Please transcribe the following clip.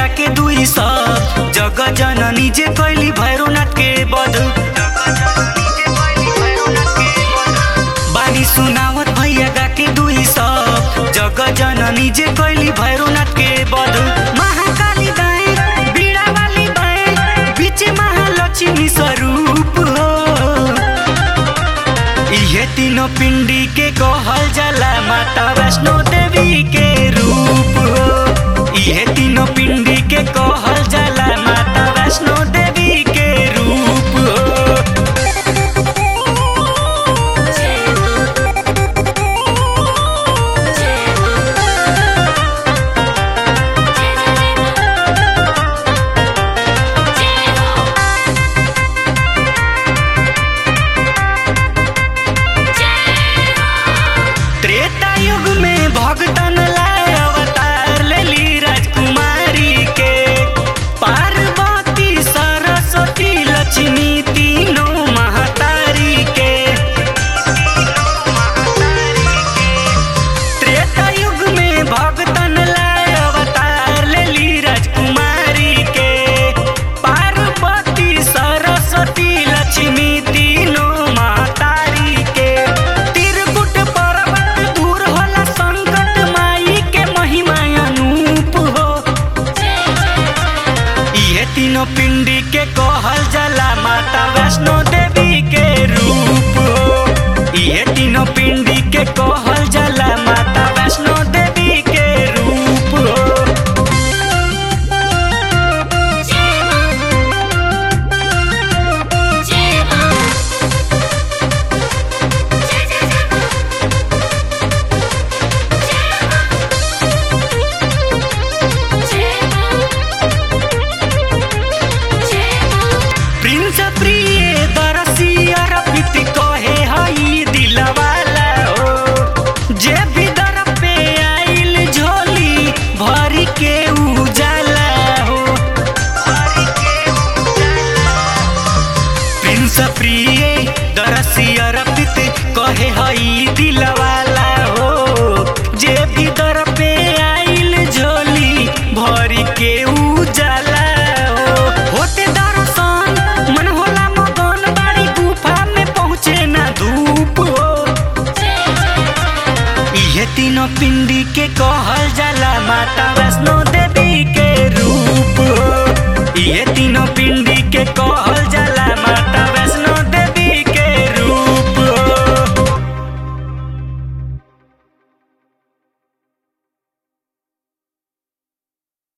के दुई सब जग जननी जे कैली भैरवनाथ के बध बानी सुनावत भैया गा के दुई सब जग जननी जे कैली भैरवनाथ के बध महाकाली दाएं बीड़ा वाली बाएं बीच महालक्ष्मी स्वरूप हो इहे तीनों पिंडी के कहल जाला माता वैष्णो देवी के रूप हो इहे तीनों पिंडी के कहल जाला माता वैष्णो देवी के रूप हो त्रेता युग में भगतन लाए अवतार लेली राजकुमारी के पार्वती सरस्वती लक्ष्मी तीनों महतारी के त्रेता युग में भगतन लाए अवतार लेली राजकुमारी के पार्वती सरस्वती लक्ष्मी तीनों महतारी के त्रिकुट पर्वत दूर होला संकट माई के महिमा अनूप हो इहे तीनों पिंडी के कहल जाला माता वैष्णो देवी के रूप हो इहे तीनों पिंडी के कहल जाला माता वैष्णो देवी के रूप हो प्रिंस प्रिय दरसी अरपित कहे हई दिलवाला हो जे भी दर पे आइल झोली भरी के उजाला हो प्रिंस प्रिय दरसी अरपित कहे हई दिलवाला हो जे भी दर पे आइल झोली भरी के उजाला हो होते दर्शन मन होला मगन बाड़ी गुफा में पहुँचे ना धूप हो इहे तीनों पिंडी के कहल जाला माता वैष्णो